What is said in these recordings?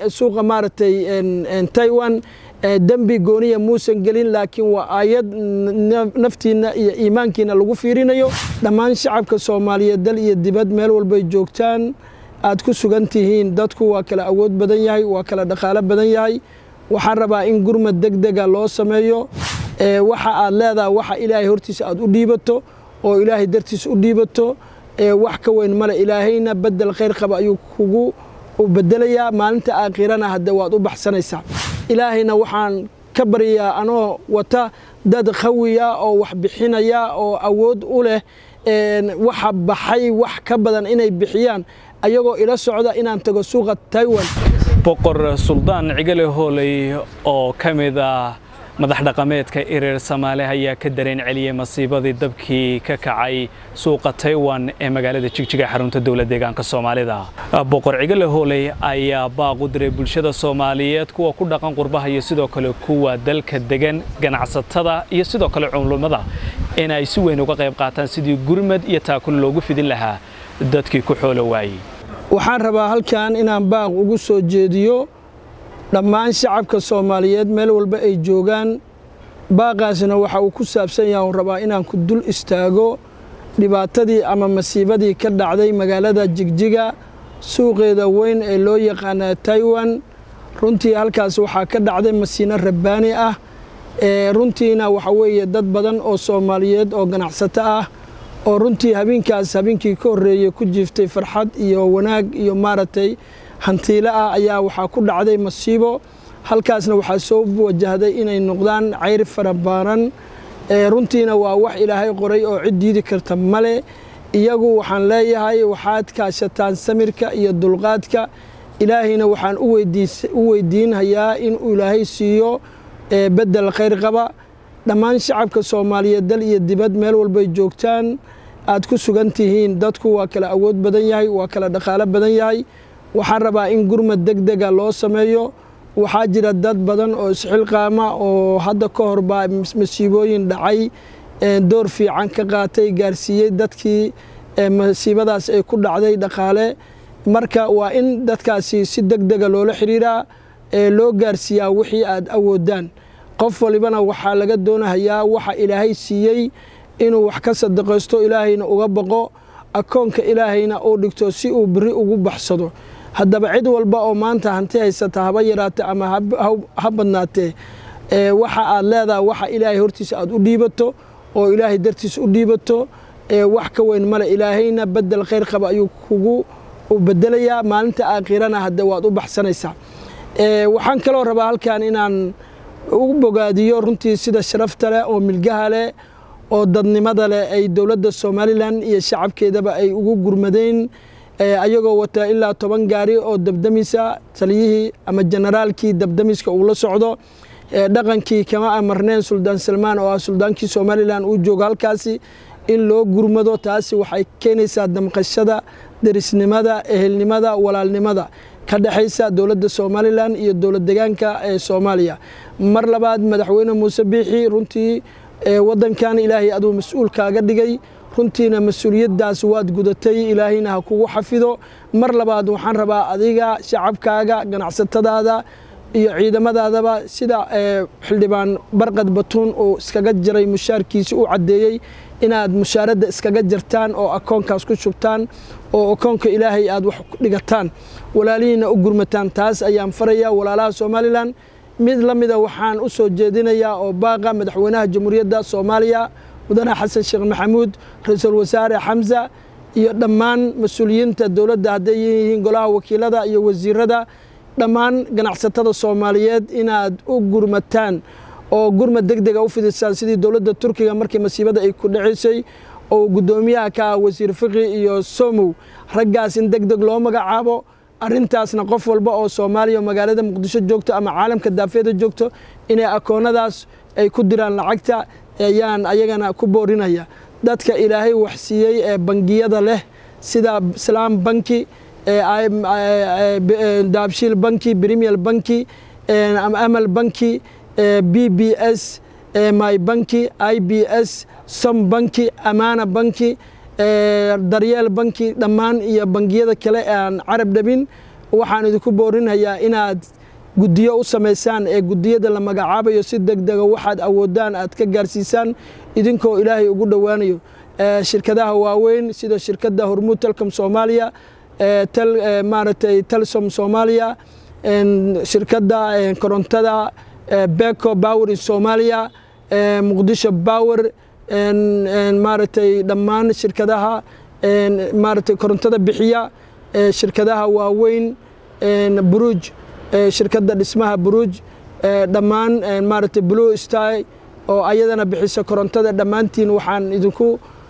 suuqa maaragtay taiwan dembi gooniya muusan gelin laakiin waa aayad naftiina iyo iimaankiina lagu fiirinayo dhammaan shacabka soomaaliyeed dal iyo dibad meel walbay joogtaan aad ku sugan tihiin dadku waa kala awood badan yahay waa kala dhaqaalo badan yahay waxaan rabaa in gurmad deg dega loo sameeyo waxa aad leedaha waxa ilaahay hortiisa aad u dhiibato oo ilaahay dartiisa u dhiibato wax ka weyn male ilaahayna bedel khayr qaba ayuu kugu bedelayaa maalinta aakhirana hadde waad u baxsanaysaa ilaahayna waxaan ka baryayaa anoo wata dad khawiya oo wax bixinaya oo awood u leh waxa baxay wax ka badan inay bixiyaan ayagoo ila socda inaan tago suuqa taiwan boqor suldaan cigale hooley oo ka mid ah madax dhaqameedka ereer soomaali ayaa ka dareen celiyey masiibadii dabkii ka kacay suuqa taiwan ee magaalada jigjiga xarunta dowlad deegaanka soomaalida boqor cigale hooley ayaa baaq u diray bulshada soomaaliyeed kuwa ku dhaqan qurbaha iyo sidoo kale kuwa dalka degan ganacsatada iyo sidoo kale culummada in ay si weyn uga qayb qaataan sidii gurmad iyo taakul loogu fidin lahaa dadkii ku xoolo waayey waxaan rabaa halkan inaan baaq ugu soo jeediyo dhammaan shacabka soomaaliyeed meel walba ay joogaan baaqaasna waxa uu ku saabsan yaha un rabaa inaan ku dul istaago dhibaatadii ama masiibadii ka dhacday magaalada jigjiga suuqeeda weyn ee loo yaqaana taiwan runtii halkaas waxaa ka dhacday masiino rabbaani ah runtiina waxa weeye dad badan oo soomaaliyeed oo ganacsato ah oo runtii habeenkaas habeenkii ka horreeyey ku jiiftay farxad iyo wanaag iyo maaragtay hantiilo ah ayaa waxaa ku dhacday masiibo halkaasna waxaa soo wajahday inay noqdaan cayr farabaaran runtiina waa wax ilaahay qoray oo cid diidi karta male iyagu waxaan leeyahay waxaad kaashataan samirka iyo dulqaadka ilaahayna waxaan u weydiinhayaa inuu ilaahay siiyo bedel khayr qaba dhammaan shacabka soomaaliyeed dal iyo dibad meel walbay joogtaan aad ku sugan tihiin dadku waa kala awood badan yahay waa kala dhaqaalo badan yahay waxaan rabaa in gurmad deg dega loo sameeyo waxaa jira dad badan oo isxilqaama oo hadda ka hor baa masiibooyin dhacay door fiican ka qaatay gaarsiiyey dadkii masiibadaas ay ku dhacday dhaqaale marka waa in dadkaasi si deg dega loola xiriiraa loo gaarsiiyaa wixii aad awoodaan qof walibana waxaa laga doonahayaa waxa ilaahay siiyey inuu wax ka sadaqaysto ilaahayna uga baqo akoonka ilaahayna uu dhigto si uu beri ugu baxsado haddaba cid walba oo maanta hanti haysata haba yaraate ama ha badnaatee waxa aad leedaha waxa ilaahay hortiisa aad u dhiibato oo ilaahay dartiisa u dhiibato wax ka weyn male ilaahayna bedel khayr qaba ayuu kugu bedelayaa maalinta aakhirana hadde waad u baxsanaysaa waxaan kaloo rabaa halkan inaan ugu bogaadiyo runtii sida sharafta leh oo milgaha leh oo dadnimada leh ay dowladda somalilan iyo shacabkeedaba ay ugu gurmadeen ayagoo wata ilaa toban gaari oo dabdamisa taliyihii ama generaalkii dabdamiska uu la socdo dhaqankii kama amarneen suldaan salmaan oo ah suldaankii somalilan uu joogo halkaasi in loo gurmado taasi waxay keenaysaa damqashada derisnimada ehelnimada walaalnimada ka dhexaysa dowladda somalilan iyo dowlad degaanka ee soomaaliya mar labaad madaxweyne muuse biixi runtii waddankan ilaahay aduu mas-uul kaaga dhigay runtiina mas-uuliyaddaas waad gudatay ilaahayna ha kugu xafido mar labaad waxaan rabaa adiga shacabkaaga ganacsatadaada iyo ciidamadaadaba sida xildhibaan barqad batuun uu iskaga jaray mushaarkiisi u caddeeyey inaad mushaaradda iskaga jartaan oo akoonkaas ku shubtaan oo akoonka ilaahay aad wax dhigataan walaalihiina u gurmataan taas ayaan farayaa walaalaha somalilan mid la mida waxaan u soo jeedinayaa oo baaqa madaxweynaha jamhuuriyadda soomaaliya mudane xasan sheekh maxamuud ra-iisul wasaare xamsa iyo dhammaan mas-uuliyiinta dowladda hadday yihiin golaha wakiilada iyo wasiirada dhammaan ganacsatada soomaaliyeed inaad u gurmataan oo gurmad deg dega u fidisaan sidii dowladda turkiga markii masiibada ay ku dhacaysay oo guddoomiyaha ka ah wasiir fiqi iyo somow raggaas in deg deg loo magacaabo arrintaasna qof walba oo soomaaliya oo magaalada muqdisho joogto ama caalamka daafeeda joogto inay akoonnadaas ay ku diraan lacagta ayaan ayagana ku boorinaya dadka ilaahay wax siiyey ee bangiyada leh sida islaam banki daabshiil banki premier banki amal banki b b s my banki i b s som banki amaana banki daryeel banki dhammaan iyo bangiyada kale aan carab dhabin waxaan idinku boorinayaa inaad guddiyo u samaysaan ee guddiyada la magacaabayo si deg dega waxaad awoodaan aad ka gaarsiisaan idinkoo ilaahay ugu dhowaanayo shirkadaha waaweyn sida shirkadda hormuud telcom soomaaliya maaragtay telsom soomaaliya shirkadda korontada beko power in soomaaliya muqdisho power maaragtay dhammaan shirkadaha maaragtay korontada bixiya shirkadaha waaweyn buruuj shirkadda dhismaha buruuj dhammaan maaragtay blue sty oo ayadana bixisa korontada dhammaantiin waxaan idinku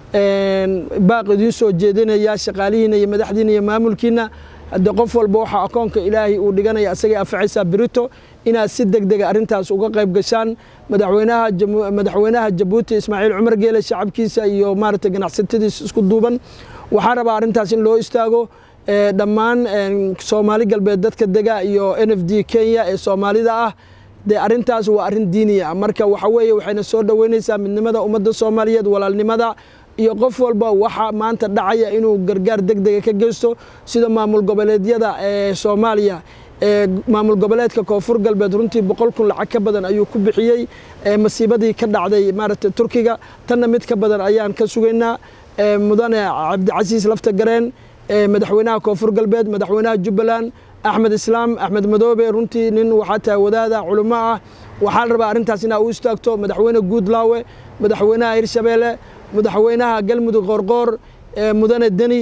baaq idiin soo jeedinayaa shaqaalihiina iyo madaxdiina iyo maamulkiina hadde qof walba waxaa akoonka ilaahay uu dhiganaya asagay anfacaysaa berito inaad si deg dega arrintaas uga qayb gashaan madaxweynaha madaxweynaha jabuuti ismaaciil cumar geele shacabkiisa iyo maaragtay ganacsatadiisa isku duuban waxaan rabaa arrintaas in loo istaago dhammaan soomaali galbeed dadka dega iyo n f d kenya ee soomaalida ah dee arrintaas waa arrin diiniya marka waxa weeye waxayna soo dhoweynaysaa midnimada ummadda soomaaliyeed walaalnimada iyo qof walba waxa maanta dhacaya inuu gargaar deg dega ka geysto sida maamul goboleedyada ee soomaaliya ee maamul goboleedka koonfur galbeed runtii boqol kun lacag ka badan ayuu ku bixiyey masiibadii ka dhacday maaragtay turkiga tanna mid ka badan ayaan ka sugaynaa mudane cabdicasiis lafta gareen madaxweynaha koonfur galbeed madaxweynaha jubbaland axmed islaam axmed madoobe runtii nin waxaa tahay wadaada culimo ah waxaa la rabaa arrintaas inaa u istaagto madaxweyne guudlaawe madaxweynaha hirshabeelle madaxweynaha galmudug qoorqoor mudane deni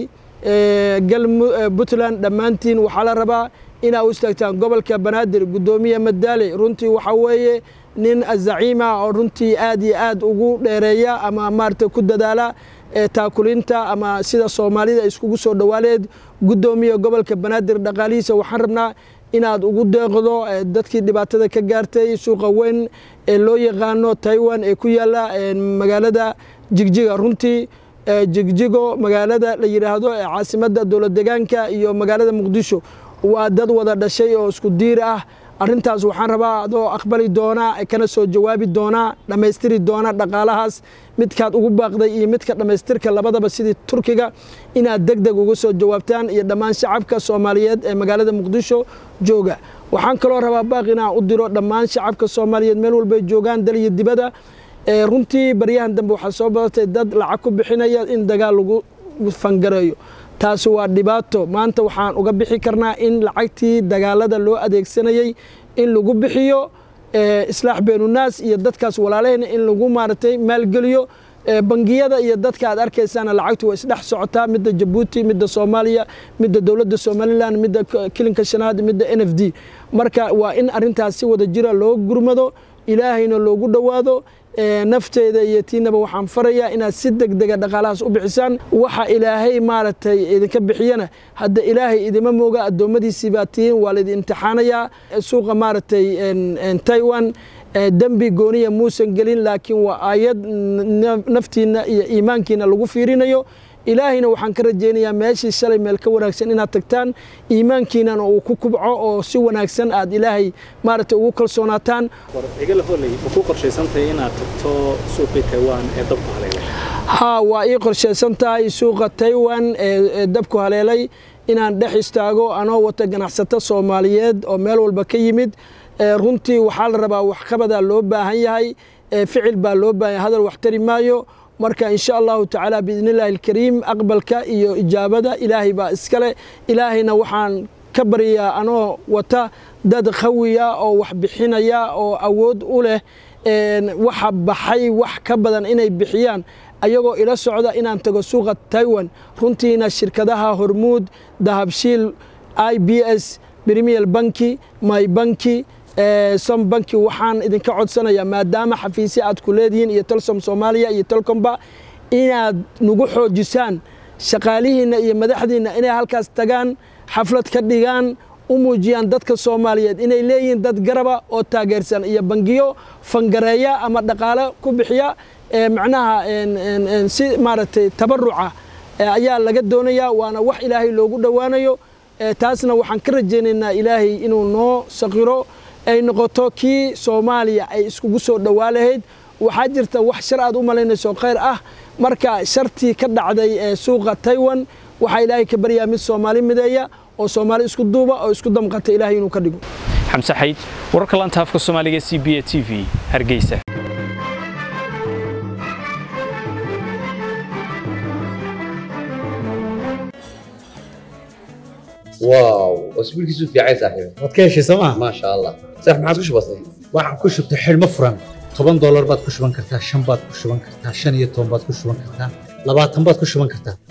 puntland dhammaantiin waxaa la rabaa inaa u istaagtaan gobolka banaadir guddoomiye madaale runtii waxaa weeye nin azaciima oo runtii aad iyo aad ugu dheereeya ama maaragtay ku dadaala taakulinta ama sida soomaalida iskugu soo dhowaaleed guddoomiye gobolka banaadir dhaqaalihiisa waxaan rabnaa inaad ugu deeqdo dadkii dhibaatada ka gaartay suuqa weyn ee loo yaqaano taiwan ee ku yaalla magaalada jigjiga runtii jigjigo magaalada la yidhaahdo ee caasimadda dowlad degaanka iyo magaalada muqdisho waa dad wada dhashay oo isku diir ah arrintaas waxaan rabaa adoo aqbali doonaa kana soo jawaabi doonaa dhammaystiri doona dhaqaalahaas midkaad ugu baaqday iyo midka dhammaystirka labadaba sidii turkiga inaad deg deg uga soo jawaabtaan iyo dhammaan shacabka soomaaliyeed ee magaalada muqdisho jooga waxaan kaloo rabaa baaq inaan u diro dhammaan shacabka soomaaliyeed meel walbay joogaan dal iyo dibadda runtii baryahan dambe waxaa soo badatay dad lacag ku bixinaya in dagaal lagu fangareeyo taasi waa dhibaato maanta waxaan uga bixi karnaa in lacagtii dagaalada loo adeegsanayey in lagu bixiyo islaax beenunaas iyo dadkaas walaalahayna in lagu maaragtay maalgeliyo bangiyada iyo dadka aad arkaysaana lacagtu waa isdhex socotaa midda jabuuti midda soomaaliya midda dowladda somalilan midda kilinka shanaad midda n f d marka waa in arrintaas si wada jira loo gurmado ilaahayna loogu dhowaado nafteeda iyo tiinaba waxaan farayaa inaad si deg dega dhaqaalahaas u bixisaan waxa ilaahay maaragtay idinka bixiyana hadda ilaahay idima mooga addoommadiisii baa tihiin waa laidin imtixaanayaa suuqa maaragtay taiwan dembi gooniya muusan gelin laakiin waa aayad naftiina iyo iimaankiina lagu fiirinayo ilaahayna waxaan ka rajaynayaa meeshii shalay meel ka wanaagsan inaad tagtaan iimaankiinana uu ku kubco oo si wanaagsan aad ilaahay maaragtay ugu kalsoonaataan igala hooley ma ku qorshaysantahay inaad tagto suuqii taiwan ee dabku haleelay haa waa ii qorshaysan tahay suuqa taiwan ee dabku haleelay inaan dhex istaago anoo wata ganacsato soomaaliyeed oo meel walba ka yimid runtii waxaa la rabaa waxqabadaa loo baahan yahay ficil baa loo baahan yahay hadal wax tari maayo marka in sha allahu tacaala biidn illaahi alkariim aqbalka iyo ijaabada ilaahay baa iskale ilaahayna waxaan ka baryaa anoo wata dad qawiya oo wax bixinaya oo awood u leh waxa baxay wax ka badan inay bixiyaan ayagoo ila socda inaan tago suuqa taiwan runtiina shirkadaha hormuud dahabshiil i b s premier banki my banki som banki waxaan idinka codsanayaa maadaama xafiisya aad ku leedihiin iyo telsom soomaaliya iyo telcomba inaad nagu xoojisaan shaqaalihiinna iyo madaxdiinna inay halkaas tagaan xaflad ka dhigaan u muujiyaan dadka soomaaliyeed inay leeyihiin dad garaba oo taageersan iyo bangiyo fangareeya ama dhaqaale ku bixiya macnaha si maaragtay tabaruca ayaa laga doonayaa waana wax ilaahay loogu dhowaanayo taasna waxaan ka rajaynaynaa ilaahay inuu noo saqiro ay noqoto kii soomaaliya ay iskugu soo dhowaa lahayd waxaa jirta wax shar aad u malaynayso khayr ah marka shartii ka dhacday ee suuqa taiwan waxaa ilaahay ka baryaa mid soomaali mideeya oo soomaali isku duuba oo isku damqata ilaahay inuu ka dhigo xamse xayd wararka lanta afka soomaaliga c b a t v hargeysa واو اسبوعك في عين صاحبي waad ka heshay sooma ما شاء الله صح ما عادش بسيط waxaan ku shubtay xidhmo furan toban doolar baad ku shuban kartaa shan baad ku shuban kartaa shan iyo toban baad ku shuban kartaa labaatan baad ku shuban kartaa